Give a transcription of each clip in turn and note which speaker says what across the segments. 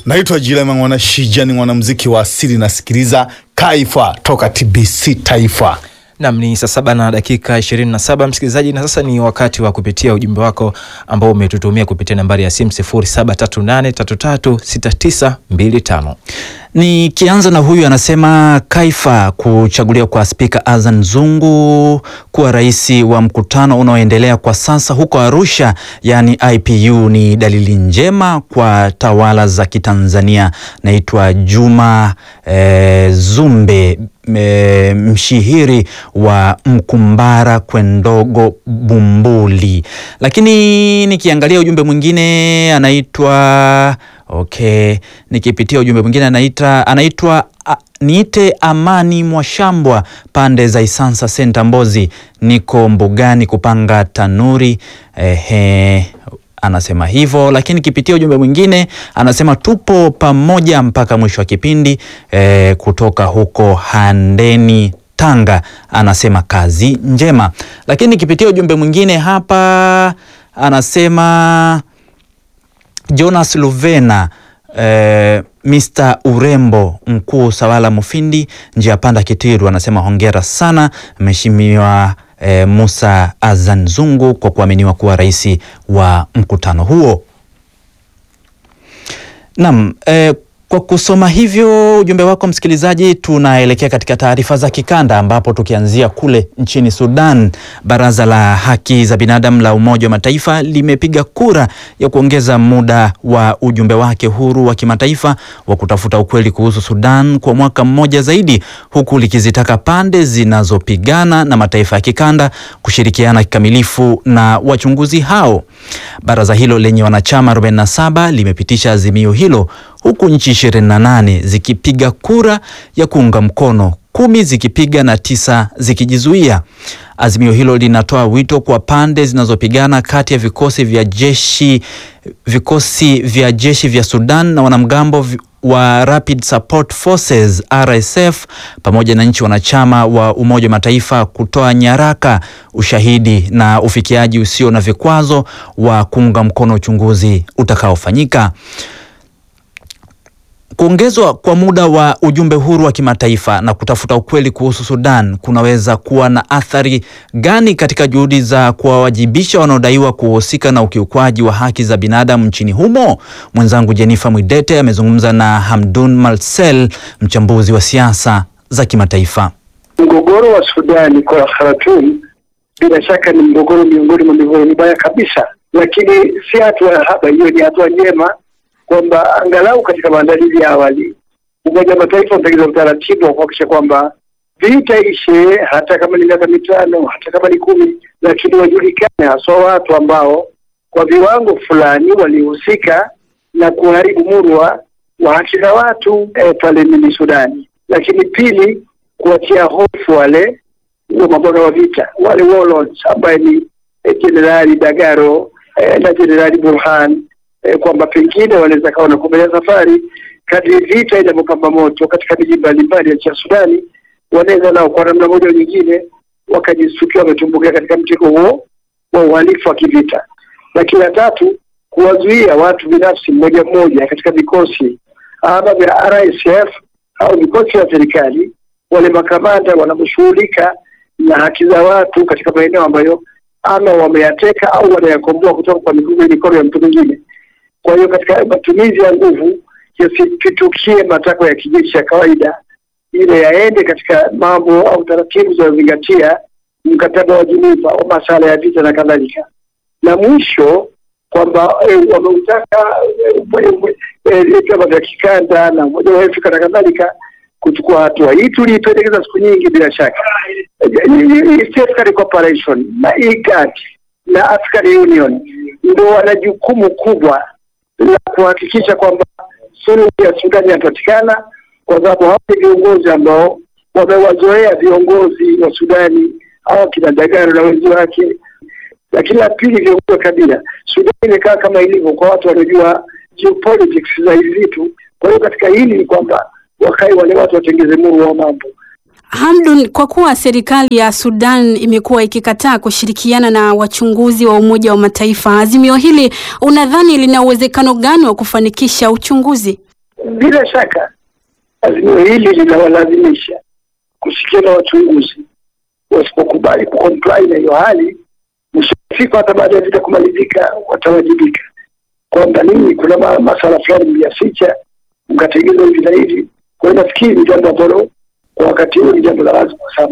Speaker 1: Naitwa Jilema Mwana Shija, ni mwanamuziki wa asili, nasikiliza Kaifa toka TBC Taifa.
Speaker 2: Nam ni saa saba na dakika 27 msikilizaji, na sasa ni wakati wa kupitia ujumbe wako ambao umetutumia kupitia nambari ya simu 0738336925.
Speaker 3: Nikianza na huyu anasema Kaifa kuchaguliwa kwa Spika Azan Zungu kuwa rais wa mkutano unaoendelea kwa sasa huko Arusha, yaani IPU ni dalili njema kwa tawala za Kitanzania. Naitwa Juma eh, Zumbe eh, mshihiri wa Mkumbara Kwendogo Bumbuli. Lakini nikiangalia ujumbe mwingine anaitwa Okay, nikipitia ujumbe mwingine anaita anaitwa a, niite Amani Mwashambwa pande za Isansa Senta Mbozi, niko mbugani kupanga tanuri. Ehe, anasema hivyo. Lakini kipitia ujumbe mwingine anasema tupo pamoja mpaka mwisho wa kipindi e, kutoka huko Handeni Tanga, anasema kazi njema. Lakini kipitia ujumbe mwingine hapa anasema Jonas Luvena eh, Mr Urembo mkuu Sawala Mufindi njia panda Kitiru anasema hongera sana Mheshimiwa eh, Musa Azan Zungu kwa kuaminiwa kuwa rais wa mkutano huo. Naam, eh, kwa kusoma hivyo ujumbe wako msikilizaji, tunaelekea katika taarifa za kikanda ambapo tukianzia kule nchini Sudan, Baraza la Haki za Binadamu la Umoja wa Mataifa limepiga kura ya kuongeza muda wa ujumbe wake huru wa kimataifa wa kutafuta ukweli kuhusu Sudan kwa mwaka mmoja zaidi, huku likizitaka pande zinazopigana na mataifa ya kikanda kushirikiana kikamilifu na wachunguzi hao. Baraza hilo lenye wanachama 47 limepitisha azimio hilo huku nchi 28 zikipiga kura ya kuunga mkono, kumi zikipiga na tisa zikijizuia. Azimio hilo linatoa wito kwa pande zinazopigana kati ya vikosi vya jeshi vikosi vya jeshi vya Sudan na wanamgambo wa Rapid Support Forces RSF pamoja na nchi wanachama wa Umoja wa Mataifa kutoa nyaraka, ushahidi na ufikiaji usio na vikwazo wa kuunga mkono uchunguzi utakaofanyika. Kuongezwa kwa muda wa ujumbe huru wa kimataifa na kutafuta ukweli kuhusu Sudan kunaweza kuwa na athari gani katika juhudi za kuwawajibisha wanaodaiwa kuhusika na ukiukwaji wa haki za binadamu nchini humo? Mwenzangu Jennifer Mwidete amezungumza na Hamdun Malsel, mchambuzi wa siasa za kimataifa.
Speaker 4: Mgogoro wa Sudani kwa Khartoum bila shaka ni mgogoro miongoni mwa migogoro mibaya kabisa, lakini si hatua ya haba. Hiyo ni hatua njema kwamba angalau katika maandalizi ya awali Umoja wa Mataifa unatengeneza utaratibu wa kuhakikisha kwamba vita ishe, hata kama ni miaka mitano, hata kama ni kumi, lakini wajulikane haswa watu ambao kwa viwango fulani walihusika na kuharibu murwa wa haki za watu eh, pale nchini Sudani. Lakini pili, kuwatia hofu wale wa mabwana wa vita wale warlords ambaye ni Jenerali eh, Dagaro eh, na Jenerali Burhan eh, kwamba pengine wanaweza kawa wanakubalia safari kadri vita inavyopamba moto katika miji mbalimbali ya nchi ya Sudani, wanaweza nao kwa namna moja au nyingine wakajisukia wametumbukia katika mtego huo wa uhalifu wa kivita. Lakini la tatu, kuwazuia watu binafsi mmoja mmoja katika vikosi ama vya RSF au vikosi vya serikali, wale makamanda wanaposhughulika na haki za watu katika maeneo ambayo ama wameyateka au wanayakomboa kutoka kwa mikono ya mtu mwingine. Kwa hiyo katika matumizi ya nguvu yasipitukie matakwa ya kijeshi ya kawaida, ile yaende katika mambo au taratibu zinazozingatia mkataba wa Geneva wa masuala ya vita na kadhalika. Na mwisho kwamba eh, wameutaka vyama vya kikanda na Umoja wa Afrika na kadhalika kuchukua hatua hii. Tuliipendekeza siku nyingi, bila shaka East African Cooperation na IGAD na African Union ndio wana jukumu kubwa la kuhakikisha kwamba suluhu ya Sudani inapatikana, kwa sababu hao ni viongozi ambao wamewazoea viongozi wa Sudani au kina Dagaro na wenzi wake. Lakini la pili, viongozi wa kabila. Sudani imekaa kama ilivyo kwa watu wanaojua geopolitics za hivi vitu. Kwa hiyo katika hili ni kwamba wakae wale watu watengeze muru wa mambo.
Speaker 5: Hamdun, kwa kuwa serikali ya Sudan imekuwa ikikataa kushirikiana na wachunguzi wa Umoja wa Mataifa, azimio hili unadhani lina uwezekano gani wa kufanikisha uchunguzi?
Speaker 4: bila shaka azimio hili linawalazimisha kusikia na wachunguzi. Wasipokubali kucomply na hiyo hali, mwisho wa siku hata baada ya vita kumalizika watawajibika kwamba nini, kuna ma- masala fulani mliyaficha mkategeza hivi na hivi. Kwa hiyo nafikiri ni jambo ambalo kwa wakati huu ni jambo la lazima sana.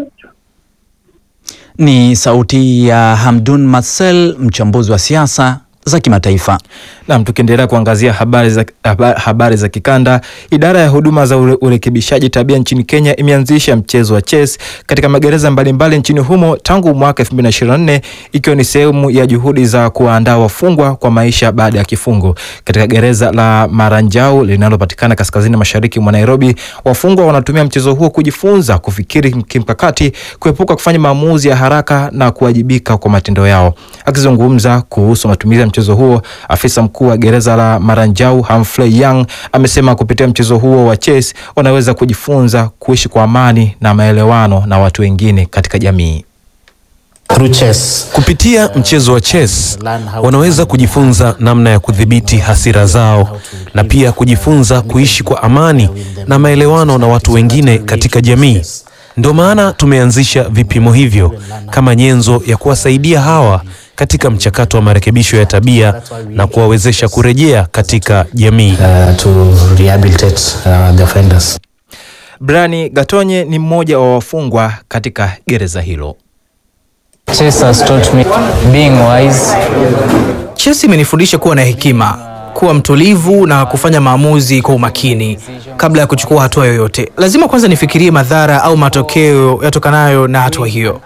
Speaker 3: Ni sauti ya Hamdun Marcel, mchambuzi wa siasa za kimataifa.
Speaker 2: Nam, tukiendelea kuangazia habari za, haba- habari za kikanda, idara ya huduma za ure, urekebishaji tabia nchini Kenya imeanzisha mchezo wa chess katika magereza mbalimbali nchini humo tangu mwaka 2024 ikiwa ni sehemu ya juhudi za kuwaandaa wafungwa kwa maisha baada ya kifungo. Katika gereza la Maranjau linalopatikana kaskazini mashariki mwa Nairobi, wafungwa wanatumia mchezo huo kujifunza kufikiri kimkakati, kuepuka kufanya maamuzi ya haraka na kuwajibika kwa matendo yao. Akizungumza kuhusu matumizi ya mchezo huo, afisa mkuu wa gereza la Maranjau Humphrey Young amesema kupitia mchezo huo wa chess wanaweza kujifunza kuishi kwa amani na maelewano na watu wengine katika jamii.
Speaker 6: Through chess,
Speaker 7: Kupitia mchezo wa chess wanaweza kujifunza namna ya kudhibiti hasira zao na pia kujifunza kuishi kwa amani na maelewano na watu wengine katika jamii. Ndio maana tumeanzisha vipimo hivyo kama nyenzo ya kuwasaidia hawa katika mchakato wa marekebisho ya tabia na kuwawezesha kurejea katika jamii.
Speaker 6: uh, to rehabilitate uh, the offenders.
Speaker 2: Brani Gatonye ni mmoja wa wafungwa katika gereza hilo.
Speaker 8: Chess has taught me being wise,
Speaker 9: Chess imenifundisha kuwa na hekima, kuwa mtulivu na kufanya maamuzi kwa umakini kabla ya kuchukua hatua yoyote. Lazima kwanza nifikirie madhara au matokeo yatokanayo na hatua hiyo.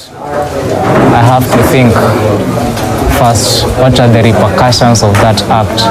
Speaker 8: I have to think first what are the repercussions of that act.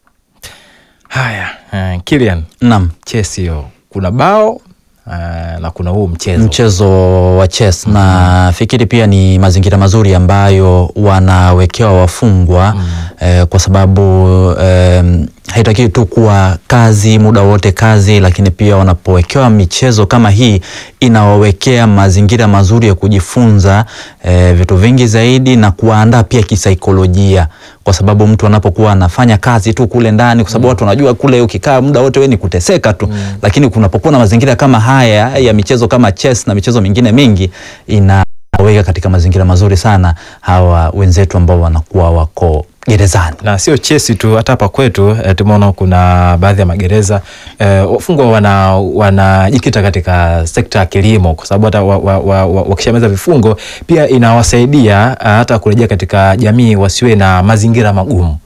Speaker 2: Haya, uh, Kilian,
Speaker 3: Naam,
Speaker 2: chess hiyo kuna bao uh, na kuna huu mchezo
Speaker 3: mchezo wa chess na fikiri pia ni mazingira mazuri ambayo wanawekewa wafungwa eh, kwa sababu eh, haitakiwi tu kuwa kazi muda wote kazi, lakini pia wanapowekewa michezo kama hii inawawekea mazingira mazuri ya kujifunza eh, vitu vingi zaidi na kuwaandaa pia kisaikolojia, kwa sababu mtu anapokuwa anafanya kazi tu kule ndani, kwa sababu watu wanajua kule ukikaa muda wote wewe ni kuteseka tu, lakini kunapokuwa na mazingira kama haya ya michezo kama chess na michezo mingine mingi inaweka katika mazingira mazuri sana hawa wenzetu ambao wanakuwa wako gerezani.
Speaker 2: na sio chesi tu, hata hapa kwetu eh, tumeona kuna baadhi ya magereza eh, wafungwa wana wanajikita katika sekta ya kilimo, kwa sababu hata wa, wa, wa, wa, wakishamaliza vifungo pia inawasaidia ah, hata kurejea katika jamii wasiwe na mazingira magumu.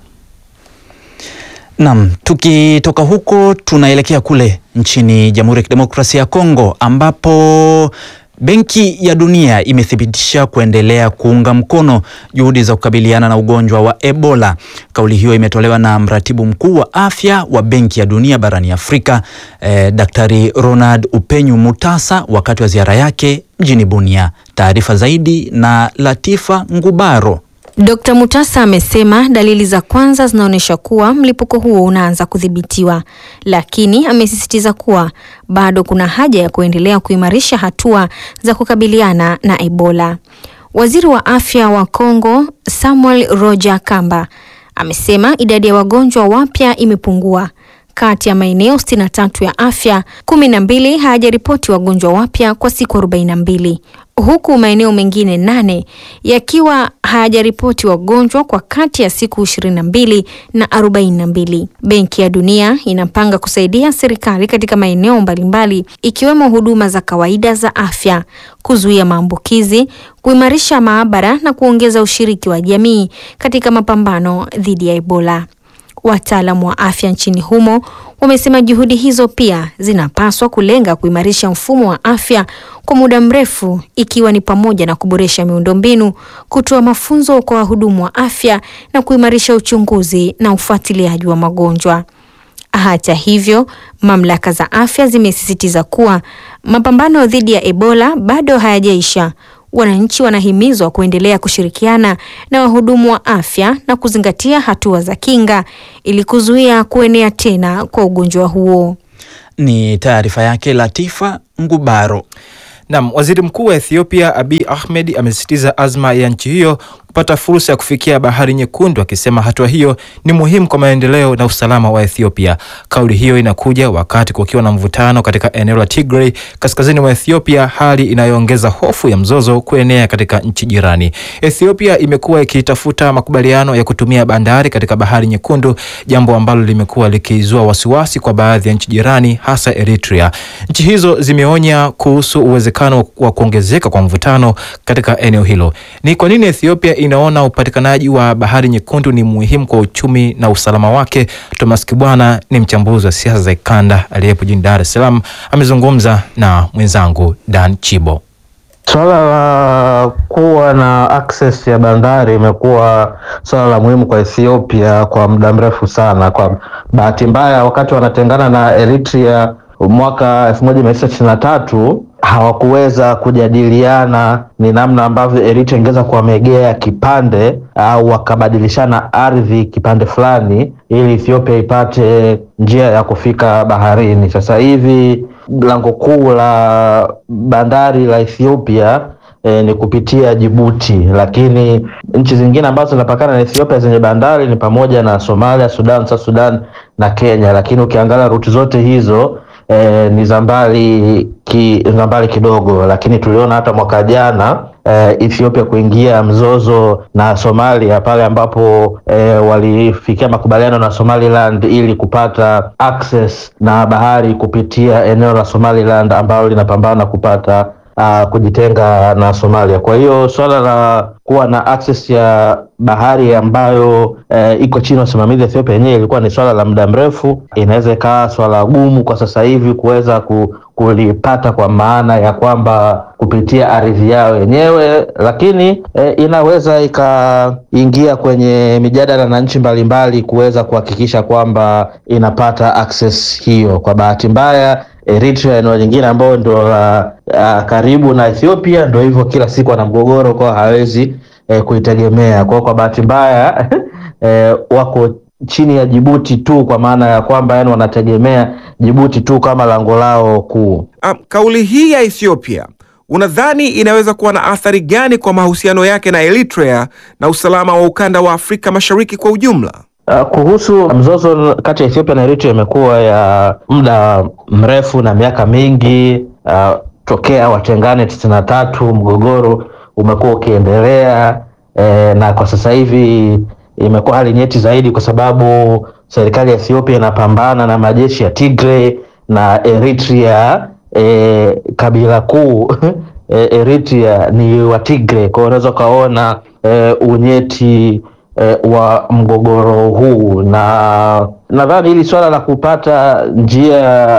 Speaker 3: Naam, tukitoka huko tunaelekea kule nchini Jamhuri ya Kidemokrasia ya Kongo ambapo Benki ya Dunia imethibitisha kuendelea kuunga mkono juhudi za kukabiliana na ugonjwa wa Ebola. Kauli hiyo imetolewa na mratibu mkuu wa afya wa Benki ya Dunia barani Afrika, eh, Daktari Ronald Upenyu Mutasa wakati wa ziara yake mjini Bunia. Taarifa zaidi na Latifa Ngubaro.
Speaker 10: Dkt. Mutasa amesema dalili za kwanza zinaonyesha kuwa mlipuko huo unaanza kudhibitiwa, lakini amesisitiza kuwa bado kuna haja ya kuendelea kuimarisha hatua za kukabiliana na Ebola. Waziri wa afya wa Kongo Samuel Roger Kamba amesema idadi ya wagonjwa wapya imepungua. Kati ya maeneo 63 ya afya, 12 hayajaripoti wagonjwa wapya kwa siku 42 huku maeneo mengine nane yakiwa hayajaripoti wagonjwa kwa kati ya siku 22 na 42. Benki ya Dunia inapanga kusaidia serikali katika maeneo mbalimbali ikiwemo huduma za kawaida za afya, kuzuia maambukizi, kuimarisha maabara na kuongeza ushiriki wa jamii katika mapambano dhidi ya Ebola. Wataalamu wa afya nchini humo wamesema juhudi hizo pia zinapaswa kulenga kuimarisha mfumo wa afya kwa muda mrefu ikiwa ni pamoja na kuboresha miundombinu, kutoa mafunzo kwa wahudumu wa afya na kuimarisha uchunguzi na ufuatiliaji wa magonjwa. Hata hivyo, mamlaka za afya zimesisitiza kuwa mapambano dhidi ya Ebola bado hayajaisha. Wananchi wanahimizwa kuendelea kushirikiana na wahudumu wa afya na kuzingatia hatua za kinga ili kuzuia kuenea tena kwa ugonjwa huo.
Speaker 3: Ni taarifa yake Latifa Ngubaro.
Speaker 2: Naam, waziri mkuu wa Ethiopia Abiy Ahmed amesisitiza azma ya nchi hiyo kupata fursa ya kufikia Bahari Nyekundu, akisema hatua hiyo ni muhimu kwa maendeleo na usalama wa Ethiopia. Kauli hiyo inakuja wakati kukiwa na mvutano katika eneo la Tigray kaskazini mwa Ethiopia, hali inayoongeza hofu ya mzozo kuenea katika nchi jirani. Ethiopia imekuwa ikitafuta makubaliano ya kutumia bandari katika Bahari Nyekundu, jambo ambalo limekuwa likizua wasiwasi kwa baadhi ya nchi jirani, hasa Eritrea. Nchi hizo zimeonya kuhusu uwezekano wa kuongezeka kwa mvutano katika eneo hilo. Ni kwa nini Ethiopia inaona upatikanaji wa Bahari Nyekundu ni muhimu kwa uchumi na usalama wake? Thomas Kibwana ni mchambuzi wa siasa za ikanda aliyepo jijini Dar es Salaam, amezungumza na mwenzangu Dan Chibo.
Speaker 11: Swala la kuwa na access ya bandari imekuwa swala la muhimu kwa Ethiopia kwa muda mrefu sana. Kwa bahati mbaya, wakati wanatengana na Eritrea mwaka elfu moja mia tisa tisini na tatu hawakuweza kujadiliana ni namna ambavyo Eritrea ingeweza kuwamegea kipande au wakabadilishana ardhi kipande fulani, ili Ethiopia ipate njia ya kufika baharini. Sasa hivi lango kuu la bandari la Ethiopia E, ni kupitia Jibuti, lakini nchi zingine ambazo zinapakana na Ethiopia zenye bandari ni pamoja na Somalia, Sudan, South Sudan na Kenya, lakini ukiangalia ruti zote hizo e, ni za mbali ki, za mbali kidogo, lakini tuliona hata mwaka jana e, Ethiopia kuingia mzozo na Somalia pale ambapo e, walifikia makubaliano na Somaliland ili kupata access na bahari kupitia eneo la Somaliland ambalo linapambana kupata uh, kujitenga na Somalia. Kwa hiyo swala la kuwa na access ya bahari ambayo uh, iko chini ya usimamizi wa Ethiopia yenyewe ilikuwa ni swala la muda mrefu. Inaweza ikawa swala gumu kwa sasa hivi kuweza ku, kulipata kwa maana ya kwamba kupitia ardhi yao yenyewe, lakini eh, inaweza ikaingia kwenye mijadala na nchi mbalimbali kuweza kuhakikisha kwamba inapata access hiyo. Kwa bahati mbaya Eritrea eneo lingine ambayo ndo la uh, karibu na Ethiopia, ndo hivyo kila siku ana mgogoro kwao, hawezi eh, kuitegemea kwao. Kwa bahati mbaya eh, wako chini ya Jibuti tu, kwa maana ya kwamba yani wanategemea Jibuti tu kama lango lao kuu.
Speaker 12: Um, kauli hii ya Ethiopia unadhani inaweza kuwa na athari gani kwa mahusiano yake na Eritrea na usalama wa ukanda wa Afrika Mashariki kwa ujumla?
Speaker 11: Uh, kuhusu mzozo kati ya Ethiopia na Eritrea imekuwa ya muda mrefu na miaka mingi uh, tokea watengane tisini na tatu mgogoro umekuwa ukiendelea eh, na kwa sasa hivi imekuwa hali nyeti zaidi kwa sababu serikali ya Ethiopia inapambana na majeshi ya Tigray na Eritrea eh, kabila kuu eh, Eritrea ni wa Tigray, kwa hiyo unaweza ukaona eh, unyeti eh, wa mgogoro huu, na nadhani hili swala la kupata njia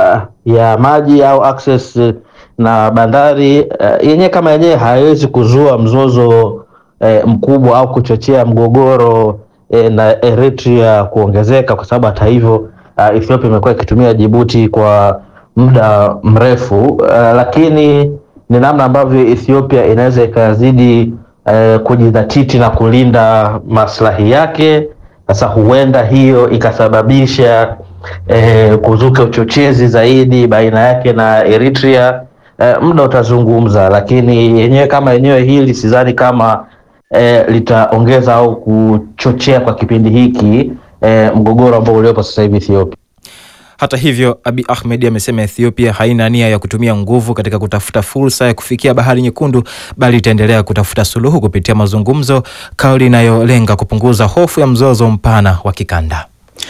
Speaker 11: ya maji au access na bandari eh, yenyewe kama yenyewe haiwezi kuzua mzozo eh, mkubwa au kuchochea mgogoro eh, na Eritrea kuongezeka, kwa sababu hata hivyo uh, Ethiopia imekuwa ikitumia Djibouti kwa muda mrefu uh, lakini ni namna ambavyo Ethiopia inaweza ikazidi uh, kujidhatiti na kulinda maslahi yake. Sasa huenda hiyo ikasababisha uh, kuzuka uchochezi zaidi baina yake na Eritrea. Uh, muda utazungumza, lakini yenyewe kama yenyewe hili sidhani kama uh, litaongeza au kuchochea kwa kipindi hiki uh, mgogoro ambao uliopo sasa hivi Ethiopia.
Speaker 2: Hata hivyo, Abiy Ahmed amesema Ethiopia haina nia ya kutumia nguvu katika kutafuta fursa ya kufikia Bahari Nyekundu, bali itaendelea kutafuta suluhu kupitia mazungumzo, kauli inayolenga kupunguza hofu ya mzozo mpana wa kikanda.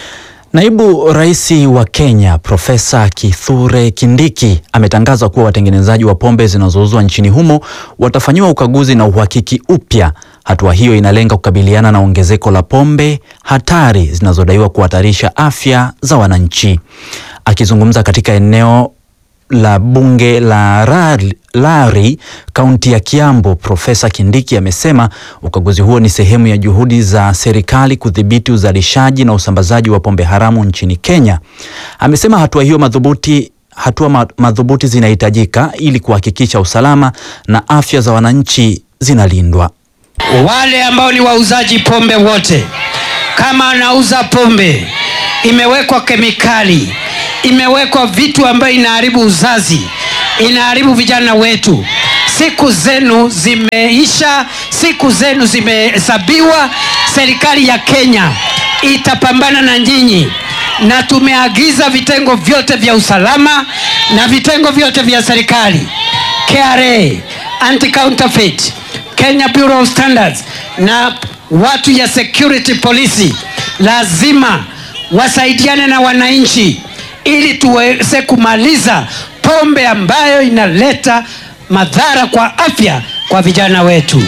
Speaker 3: Naibu Rais wa Kenya Profesa Kithure Kindiki ametangaza kuwa watengenezaji wa pombe zinazouzwa nchini humo watafanyiwa ukaguzi na uhakiki upya. Hatua hiyo inalenga kukabiliana na ongezeko la pombe hatari zinazodaiwa kuhatarisha afya za wananchi. Akizungumza katika eneo la bunge la Rari, Lari kaunti ya Kiambu, Profesa Kindiki amesema ukaguzi huo ni sehemu ya juhudi za serikali kudhibiti uzalishaji na usambazaji wa pombe haramu nchini Kenya. Amesema hatua hiyo madhubuti hatua madhubuti zinahitajika ili kuhakikisha usalama na afya za wananchi zinalindwa.
Speaker 13: Wale ambao ni wauzaji pombe wote, kama anauza pombe imewekwa kemikali, imewekwa vitu ambayo inaharibu uzazi, inaharibu vijana wetu, siku zenu zimeisha, siku zenu zimehesabiwa. Serikali ya Kenya itapambana na nyinyi, na tumeagiza vitengo vyote vya usalama na vitengo vyote vya serikali KRA, anti-counterfeit, Kenya Bureau of Standards na watu ya security police lazima wasaidiane na wananchi ili tuweze kumaliza pombe ambayo inaleta madhara kwa afya kwa vijana wetu.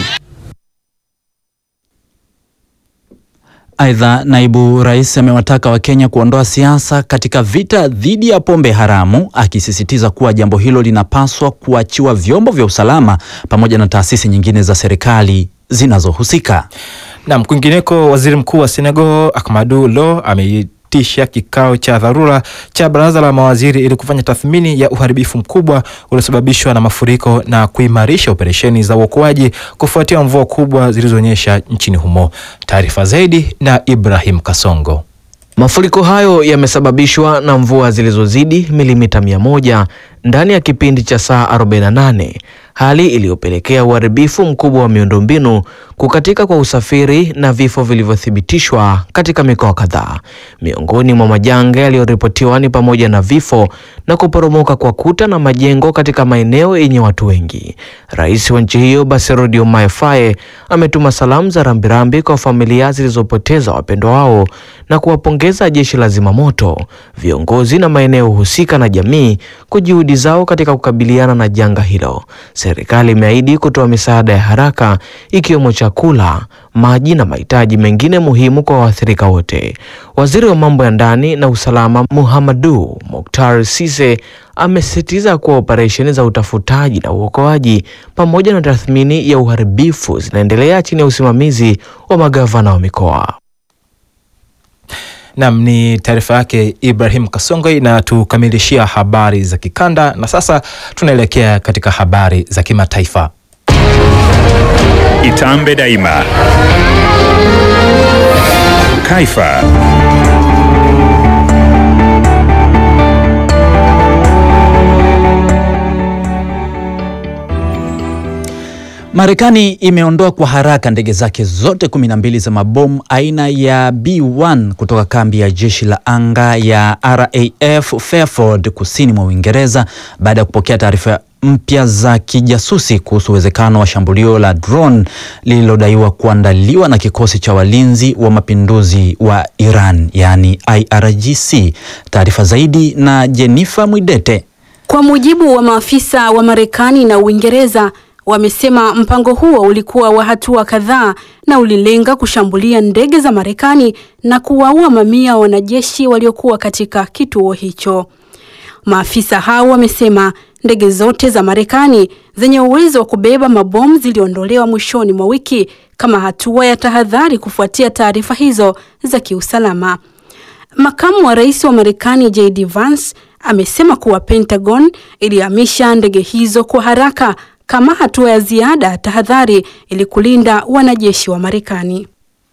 Speaker 3: Aidha, naibu rais amewataka Wakenya kuondoa siasa katika vita dhidi ya pombe haramu, akisisitiza kuwa jambo hilo linapaswa kuachiwa vyombo vya usalama pamoja na taasisi nyingine za serikali zinazohusika.
Speaker 2: Nam, kwingineko, waziri mkuu wa Senegal Ahmadou Lo ameitisha kikao cha dharura cha baraza la mawaziri ili kufanya tathmini ya uharibifu mkubwa uliosababishwa na mafuriko na kuimarisha operesheni za uokoaji kufuatia mvua kubwa zilizonyesha nchini humo. Taarifa zaidi na Ibrahim Kasongo.
Speaker 14: Mafuriko hayo yamesababishwa na mvua zilizozidi milimita mia moja ndani ya kipindi cha saa 48, hali iliyopelekea uharibifu mkubwa wa miundombinu, kukatika kwa usafiri na vifo vilivyothibitishwa katika mikoa kadhaa. Miongoni mwa majanga yaliyoripotiwa ni pamoja na vifo na kuporomoka kwa kuta na majengo katika maeneo yenye watu wengi. Rais wa nchi hiyo Bassirou Diomaye Faye ametuma salamu za rambirambi kwa familia zilizopoteza wapendwa wao na kuwapongeza jeshi la zimamoto, viongozi na maeneo husika na jamii kwa juhudi zao katika kukabiliana na janga hilo. Serikali imeahidi kutoa misaada ya haraka ikiwemo chakula, maji na mahitaji mengine muhimu kwa waathirika wote. Waziri wa mambo ya ndani na usalama Muhammadu Mokhtar Cisse amesisitiza kuwa operesheni za utafutaji na uokoaji pamoja na tathmini ya uharibifu zinaendelea chini ya usimamizi wa magavana wa mikoa.
Speaker 2: Nam, ni taarifa yake Ibrahim Kasongo inatukamilishia habari za kikanda, na sasa tunaelekea katika habari za kimataifa.
Speaker 15: Itambe Daima, Kaifa.
Speaker 3: Marekani imeondoa kwa haraka ndege zake zote kumi na mbili za mabomu aina ya B1 kutoka kambi ya jeshi la anga ya RAF Fairford kusini mwa Uingereza baada ya kupokea taarifa mpya za kijasusi kuhusu uwezekano wa shambulio la drone lililodaiwa kuandaliwa na kikosi cha walinzi wa mapinduzi wa Iran yaani IRGC. Taarifa zaidi na Jennifer Mwidete.
Speaker 5: Kwa mujibu wa maafisa wa Marekani na Uingereza wamesema mpango huo ulikuwa wa hatua kadhaa na ulilenga kushambulia ndege za Marekani na kuwaua mamia wanajeshi waliokuwa katika kituo hicho. Maafisa hao wamesema ndege zote za Marekani zenye uwezo wa kubeba mabomu ziliondolewa mwishoni mwa wiki kama hatua ya tahadhari kufuatia taarifa hizo za kiusalama. Makamu wa rais wa Marekani JD Vance amesema kuwa Pentagon ilihamisha ndege hizo kwa haraka kama hatua ya ziada ya tahadhari ili kulinda wanajeshi wa Marekani.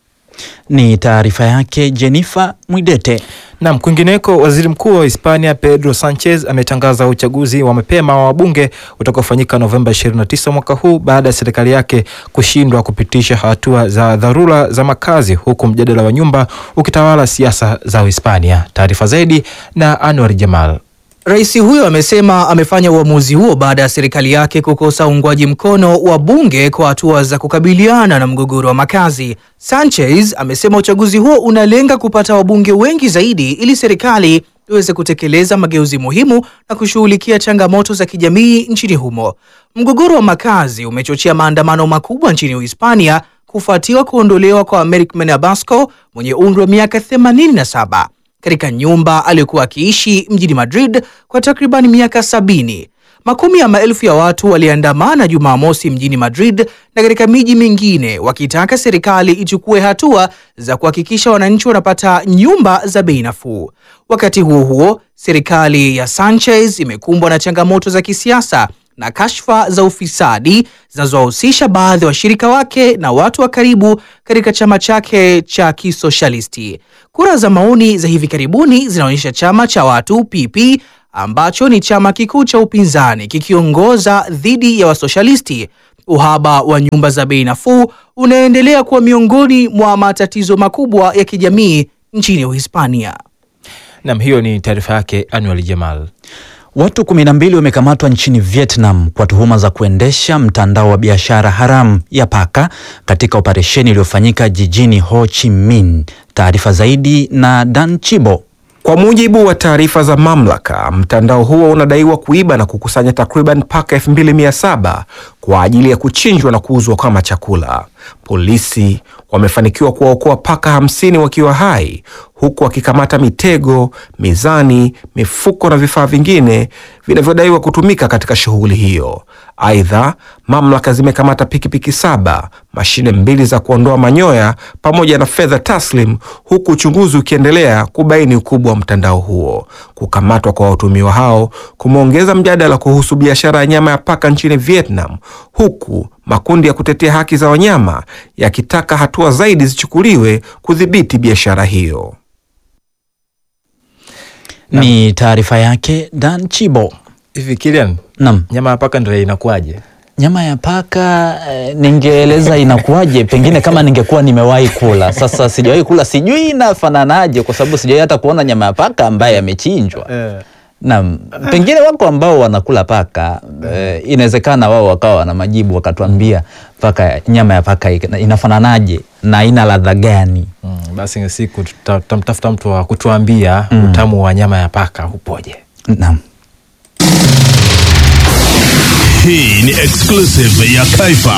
Speaker 3: Ni taarifa yake Jennifer Mwidete.
Speaker 2: Nam, kwingineko, waziri mkuu wa Hispania Pedro Sanchez ametangaza uchaguzi wa mapema wa wabunge utakaofanyika Novemba 29 mwaka huu baada ya serikali yake kushindwa kupitisha hatua za dharura za makazi, huku mjadala wa nyumba ukitawala siasa za Uhispania. Taarifa zaidi na Anwar Jamal.
Speaker 9: Rais huyo amesema amefanya uamuzi huo baada ya serikali yake kukosa uungwaji mkono wa bunge kwa hatua za kukabiliana na mgogoro wa makazi. Sanchez amesema uchaguzi huo unalenga kupata wabunge wengi zaidi ili serikali iweze kutekeleza mageuzi muhimu na kushughulikia changamoto za kijamii nchini humo. Mgogoro wa makazi umechochea maandamano makubwa nchini Uhispania kufuatiwa kuondolewa kwa Americ Menabasco mwenye umri wa miaka 87 katika nyumba aliyokuwa akiishi mjini Madrid kwa takriban miaka sabini. Makumi ya maelfu ya watu waliandamana Jumamosi mjini Madrid na katika miji mingine wakitaka serikali ichukue hatua za kuhakikisha wananchi wanapata nyumba za bei nafuu. Wakati huo huo, serikali ya Sanchez imekumbwa na changamoto za kisiasa na kashfa za ufisadi zinazowahusisha baadhi ya washirika wake na watu wa karibu katika chama chake cha kisoshalisti. Kura za maoni za hivi karibuni zinaonyesha chama cha watu PP ambacho ni chama kikuu cha upinzani kikiongoza dhidi ya wasoshalisti. Uhaba wa nyumba za bei nafuu unaendelea kuwa miongoni mwa matatizo makubwa ya kijamii nchini Uhispania.
Speaker 2: Nam, hiyo ni taarifa yake Anwar Jamal.
Speaker 3: Watu 12 wamekamatwa nchini Vietnam kwa tuhuma za kuendesha mtandao wa biashara haramu ya paka katika operesheni iliyofanyika jijini Ho Chi Minh. Taarifa zaidi na Dan Chibo.
Speaker 12: Kwa mujibu wa taarifa za mamlaka, mtandao huo unadaiwa kuiba na kukusanya takriban paka 2700 kwa ajili ya kuchinjwa na kuuzwa kama chakula. Polisi wamefanikiwa kuwaokoa paka hamsini wakiwa hai huku wakikamata mitego, mizani, mifuko na vifaa vingine vinavyodaiwa kutumika katika shughuli hiyo. Aidha, mamlaka zimekamata pikipiki saba, mashine mbili za kuondoa manyoya pamoja na fedha taslim, huku uchunguzi ukiendelea kubaini ukubwa wa mtandao huo. Kukamatwa kwa watuhumiwa hao kumeongeza mjadala kuhusu biashara ya nyama ya paka nchini Vietnam, huku makundi ya kutetea haki za wanyama yakitaka hatua zaidi zichukuliwe kudhibiti biashara hiyo.
Speaker 3: Ni taarifa yake Dan Chibo.
Speaker 2: Hivi Kilian,
Speaker 3: Naam.
Speaker 2: nyama ya paka ndio inakuwaje?
Speaker 3: Nyama ya paka eh, ningeeleza inakuwaje, pengine kama ningekuwa nimewahi kula. Sasa sijawahi kula, sijui inafananaje, kwa sababu sijawahi hata kuona nyama ya paka ambaye amechinjwa. Naam, pengine wako ambao wanakula paka eh, inawezekana wao wakawa wana majibu wakatuambia paka, nyama ya paka ina- inafananaje na ina ladha gani?
Speaker 2: Mm, basi siku tuta- tutamtafuta mtu wa kutuambia
Speaker 3: Mm.
Speaker 2: utamu wa nyama ya paka upoje.
Speaker 3: Naam.
Speaker 15: Hii ni exclusive ya Kaifa.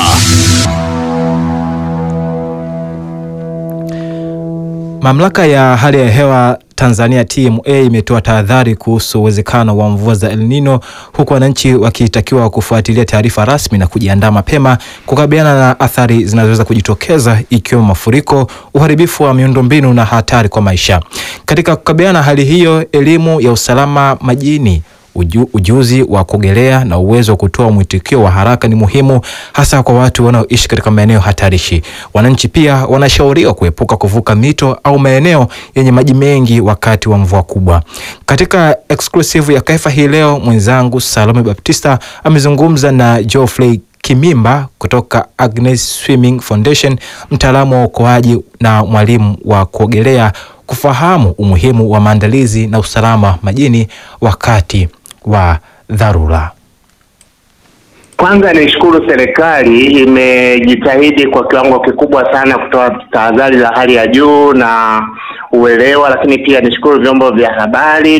Speaker 2: Mamlaka ya hali ya hewa Tanzania TMA imetoa tahadhari kuhusu uwezekano wa mvua za El Nino huku wananchi wakitakiwa kufuatilia taarifa rasmi na kujiandaa mapema kukabiliana na athari zinazoweza kujitokeza ikiwemo mafuriko, uharibifu wa miundombinu na hatari kwa maisha. Katika kukabiliana na hali hiyo, elimu ya usalama majini uju, ujuzi wa kuogelea na uwezo wa kutoa mwitikio wa haraka ni muhimu hasa kwa watu wanaoishi katika maeneo hatarishi. Wananchi pia wanashauriwa kuepuka kuvuka mito au maeneo yenye maji mengi wakati wa mvua kubwa. Katika exclusive ya Kaifa hii leo, mwenzangu Salome Baptista amezungumza na Geoffrey Kimimba kutoka Agnes Swimming Foundation, mtaalamu wa uokoaji na mwalimu wa kuogelea kufahamu umuhimu wa maandalizi na usalama majini wakati wa dharura.
Speaker 16: Kwanza nishukuru serikali imejitahidi kwa kiwango kikubwa sana kutoa tahadhari za hali ya juu na uelewa, lakini pia nishukuru vyombo vya habari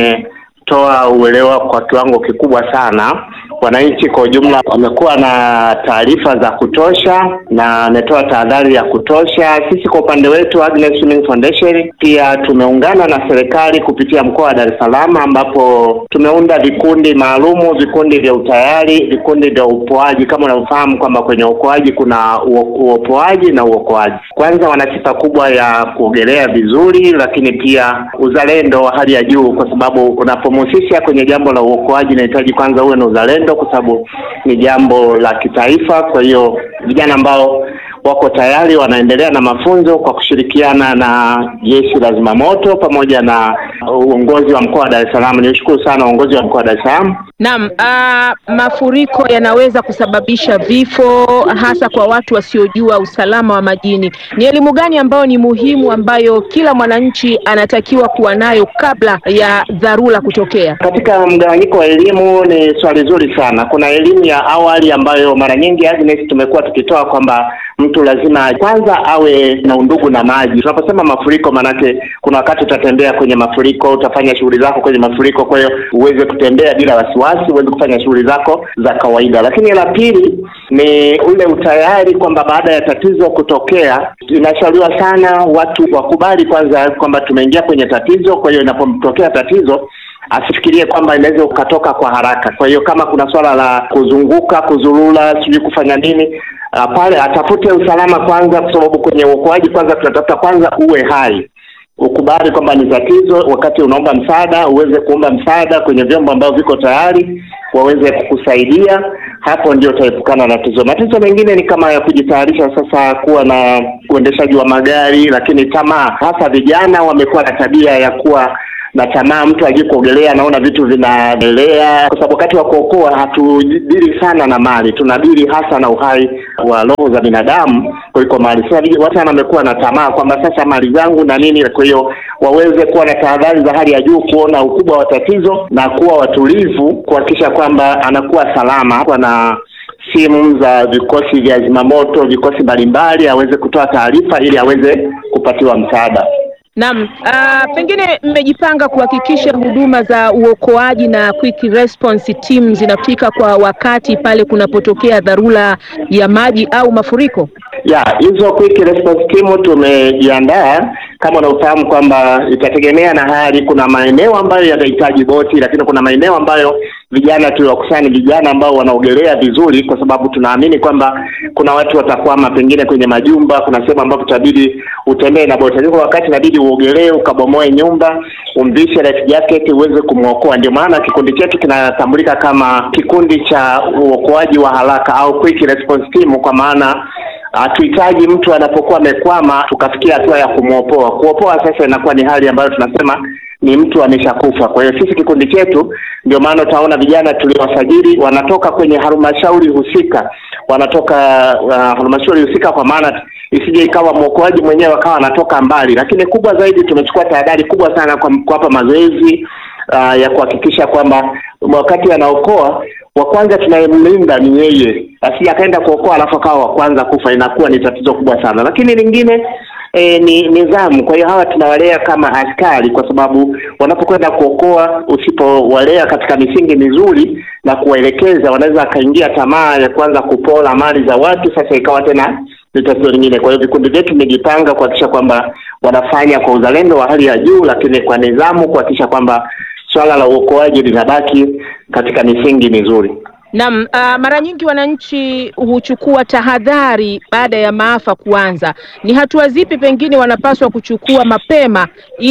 Speaker 16: vimetoa uelewa kwa kiwango kikubwa sana. Wananchi kwa ujumla wamekuwa na taarifa za kutosha na ametoa tahadhari ya kutosha. Sisi kwa upande wetu Agnes Swimming Foundation pia tumeungana na serikali kupitia mkoa wa Dar es Salaam ambapo tumeunda vikundi maalumu, vikundi vya utayari, vikundi vya uopoaji. Kama unavyofahamu kwamba kwenye uokoaji kuna uo- uopoaji na uokoaji. Kwanza wana sifa kubwa ya kuogelea vizuri, lakini pia uzalendo wa hali ya juu, kwa sababu unapomhusisha kwenye jambo la uokoaji inahitaji kwanza uwe na uzalendo, kwa sababu ni jambo la kitaifa. Kwa hiyo vijana ambao wako tayari wanaendelea na mafunzo kwa kushirikiana na jeshi la zimamoto pamoja na uongozi wa mkoa wa Dar es Salaam. Niushukuru sana uongozi wa mkoa wa Dar es Salaam.
Speaker 17: Naam, ah, mafuriko yanaweza kusababisha vifo hasa kwa watu wasiojua usalama wa majini. Ni elimu gani ambayo ni muhimu ambayo kila mwananchi anatakiwa kuwa nayo kabla ya dharura kutokea?
Speaker 16: Katika mgawanyiko wa elimu ni swali zuri sana. Kuna elimu ya awali ambayo mara nyingi Agnes tumekuwa tukitoa kwamba mtu lazima kwanza awe na undugu na maji. Tunaposema mafuriko, maanake kuna wakati utatembea kwenye mafuriko, utafanya shughuli zako kwenye mafuriko, kwa hiyo uweze kutembea bila wasiwasi, uweze kufanya shughuli zako za kawaida. Lakini la pili ni ule utayari kwamba baada ya tatizo kutokea, inashauriwa sana watu wakubali kwanza kwamba tumeingia kwenye tatizo, kwa hiyo inapotokea tatizo asifikirie kwamba inaweza ukatoka kwa haraka. Kwa hiyo kama kuna swala la kuzunguka, kuzurura, sijui kufanya nini uh, pale atafute usalama kwanza, kwa sababu kwenye uokoaji kwanza tunatafuta kwanza uwe hai, ukubali kwamba ni tatizo. Wakati unaomba msaada, uweze kuomba msaada kwenye vyombo ambavyo viko tayari waweze kukusaidia. Hapo ndio utaepukana na tatizo. Matatizo mengine ni kama ya kujitayarisha sasa kuwa na uendeshaji wa magari, lakini tamaa, hasa vijana wamekuwa na tabia ya kuwa na tamaa. Mtu ajui kuogelea, anaona vitu vinaendelea, kwa sababu wakati wa kuokoa hatudili sana na mali, tunadili hasa na uhai wa roho za binadamu kuliko mali. Sasa vij- watu sana wamekuwa na tamaa kwamba sasa mali zangu na nini, kwa hiyo waweze kuwa na tahadhari za hali ya juu, kuona ukubwa wa tatizo na kuwa watulivu, kuhakikisha kwamba anakuwa salama kuwa na simu za vikosi vya zimamoto, vikosi mbalimbali, aweze kutoa taarifa ili aweze kupatiwa msaada.
Speaker 17: Naam, ah, pengine mmejipanga kuhakikisha huduma za uokoaji na quick response team zinafika kwa wakati pale kunapotokea dharura ya maji au mafuriko?
Speaker 16: ya hizo quick response team tumejiandaa kama unavyofahamu kwamba itategemea na hali. Kuna maeneo ambayo yanahitaji boti, lakini kuna maeneo ambayo vijana tuliwakusanya vijana ambao wanaogelea vizuri, kwa sababu tunaamini kwamba kuna watu watakwama pengine kwenye majumba. Kuna sehemu ambapo itabidi utembee na boti, lakini kwa wakati inabidi uogelee, ukabomoe nyumba, umvishe life jacket uweze kumwokoa. Ndio maana kikundi chetu kinatambulika kama kikundi cha uokoaji wa haraka au quick response team, kwa maana hatuhitaji mtu anapokuwa amekwama tukafikia hatua ya kumwopoa. Kuopoa sasa inakuwa ni hali ambayo tunasema ni mtu ameshakufa. Kwa hiyo sisi kikundi chetu, ndio maana utaona vijana tuliowasajili wanatoka kwenye halmashauri husika, wanatoka uh, halmashauri husika, kwa maana isije ikawa mwokoaji mwenyewe akawa anatoka mbali. Lakini kubwa zaidi, tumechukua tahadhari kubwa sana kwa kuwapa mazoezi uh, ya kuhakikisha kwamba wakati anaokoa wa kwanza tunayemlinda ni yeye, asije akaenda kuokoa alafu akawa wa kwanza kufa, inakuwa ni tatizo kubwa sana. Lakini lingine e, ni nidhamu. Kwa hiyo hawa tunawalea kama askari, kwa sababu wanapokwenda kuokoa, usipowalea katika misingi mizuri na kuwaelekeza, wanaweza akaingia tamaa ya kuanza kupola mali za watu, sasa ikawa tena ni tatizo lingine. Kwa hiyo vikundi vyetu vimejipanga kuhakikisha kwamba wanafanya kwa uzalendo wa hali ya juu, lakini kwa nidhamu, kuhakikisha kwamba swala la uokoaji linabaki katika misingi mizuri.
Speaker 17: Naam, ah, mara nyingi wananchi huchukua tahadhari baada ya maafa kuanza. Ni hatua zipi pengine wanapaswa kuchukua mapema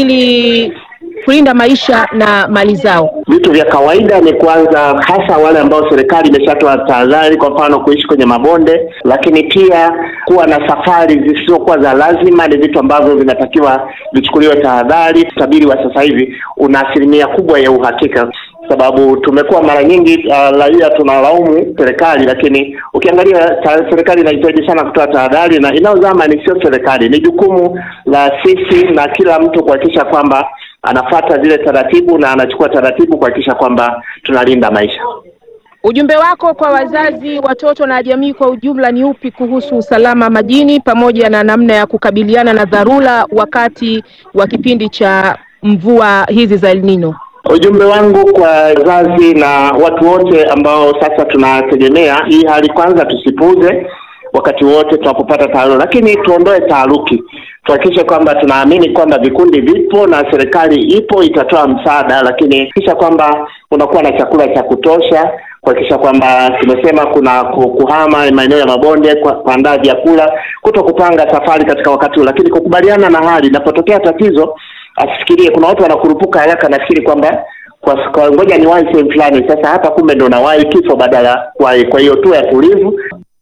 Speaker 17: ili kulinda maisha na mali zao?
Speaker 16: Vitu vya kawaida ni kwanza, hasa wale ambao serikali imeshatoa tahadhari, kwa mfano kuishi kwenye mabonde, lakini pia kuwa na safari zisizokuwa za lazima, ni vitu ambavyo vinatakiwa vichukuliwe tahadhari. Utabiri wa sasa hivi una asilimia kubwa ya uhakika sababu tumekuwa mara nyingi uh, raia tunalaumu serikali, lakini ukiangalia ta, serikali inahitaji sana kutoa tahadhari, na inayozama ni sio serikali, ni jukumu la sisi na kila mtu kuhakikisha kwamba anafata zile taratibu na anachukua taratibu kuhakikisha kwamba tunalinda maisha.
Speaker 17: Ujumbe wako kwa wazazi, watoto na jamii kwa ujumla ni upi kuhusu usalama majini pamoja na namna ya kukabiliana na dharura wakati wa kipindi cha mvua hizi za El Nino?
Speaker 16: Ujumbe wangu kwa wazazi na watu wote ambao sasa tunategemea hii hali, kwanza tusipuze wakati wote tunapopata taharuki, lakini tuondoe taharuki, tuhakikishe kwamba tunaamini kwamba vikundi vipo na serikali ipo itatoa msaada, lakini kisha kwamba unakuwa na chakula cha kutosha kuhakikisha kwamba tumesema kuna ku- kuhama maeneo ya mabonde, kwa- kuandaa vyakula, kuto kupanga safari katika wakati huu, lakini kukubaliana na hali. Inapotokea tatizo, asifikirie. Kuna watu wanakurupuka haraka, nafikiri kwamba kwa, kwa ngoja ni wahi sehemu fulani. Sasa hapa kumbe ndo nawahi kifo badala ya kuwahi. Kwa hiyo tuwe tulivu,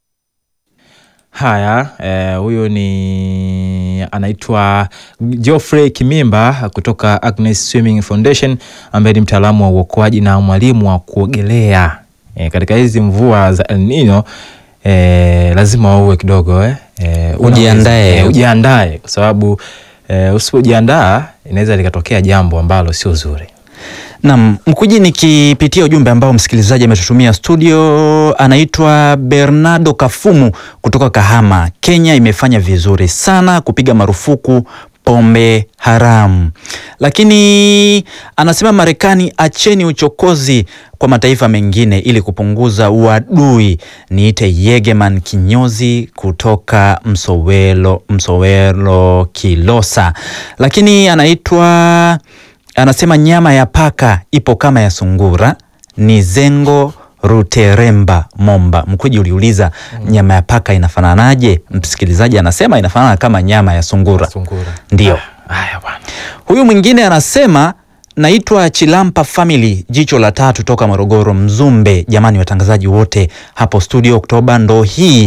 Speaker 2: Haya, eh, huyo ni anaitwa Geoffrey Kimimba kutoka Agnes Swimming Foundation ambaye ni mtaalamu wa uokoaji na mwalimu wa kuogelea. Eh, katika hizi mvua za El Nino eh, lazima uwe kidogo eh, eh, unaweza-
Speaker 3: Ujiandae.
Speaker 2: eh, ujiandae kwa sababu eh, usipojiandaa inaweza likatokea jambo ambalo sio zuri.
Speaker 3: Naam, Mkuji, nikipitia ujumbe ambao msikilizaji ametutumia studio, anaitwa Bernardo Kafumu kutoka Kahama, Kenya. Imefanya vizuri sana kupiga marufuku pombe haramu, lakini anasema Marekani, acheni uchokozi kwa mataifa mengine ili kupunguza uadui. Niite Yegeman kinyozi kutoka Msowelo, Msowelo Kilosa, lakini anaitwa anasema nyama ya paka ipo kama ya sungura. Ni Zengo Ruteremba Momba. Mkuji uliuliza nyama ya paka inafananaje? Msikilizaji anasema inafanana kama nyama ya sungura. Ndio. Huyu mwingine anasema naitwa Chilampa Family, jicho la tatu toka Morogoro Mzumbe. Jamani, watangazaji wote hapo studio, Oktoba ndo hii kwa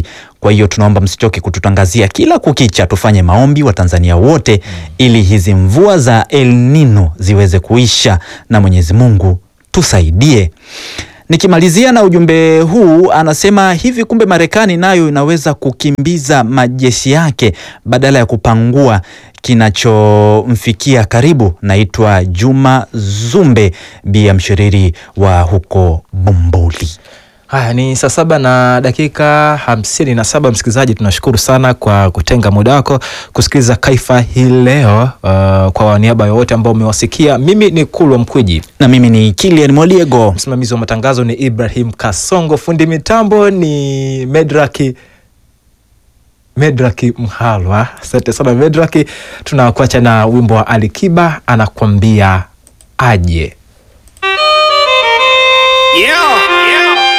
Speaker 3: Kwa hiyo tunaomba msichoke kututangazia kila kukicha, tufanye maombi Watanzania wote ili hizi mvua za El Nino ziweze kuisha na Mwenyezi Mungu tusaidie. Nikimalizia na ujumbe huu, anasema hivi, kumbe Marekani nayo inaweza kukimbiza majeshi yake badala ya kupangua kinachomfikia karibu. Naitwa Juma Zumbe Bia Mshiriri wa huko Bumbuli.
Speaker 2: Haya ni saa saba na dakika hamsini na saba. Msikilizaji, tunashukuru sana kwa kutenga muda wako kusikiliza Kaifa hii leo. Uh, kwa niaba ya wote ambao umewasikia, mimi ni Kulwa Mkwiji
Speaker 3: na mimi ni Kilian Moliego.
Speaker 2: Msimamizi wa matangazo ni Ibrahim Kasongo, fundi mitambo ni Medraki Medraki Mhalwa. Asante sana Medraki. Tunakuacha na wimbo wa Alikiba anakwambia aje.
Speaker 18: Yeah.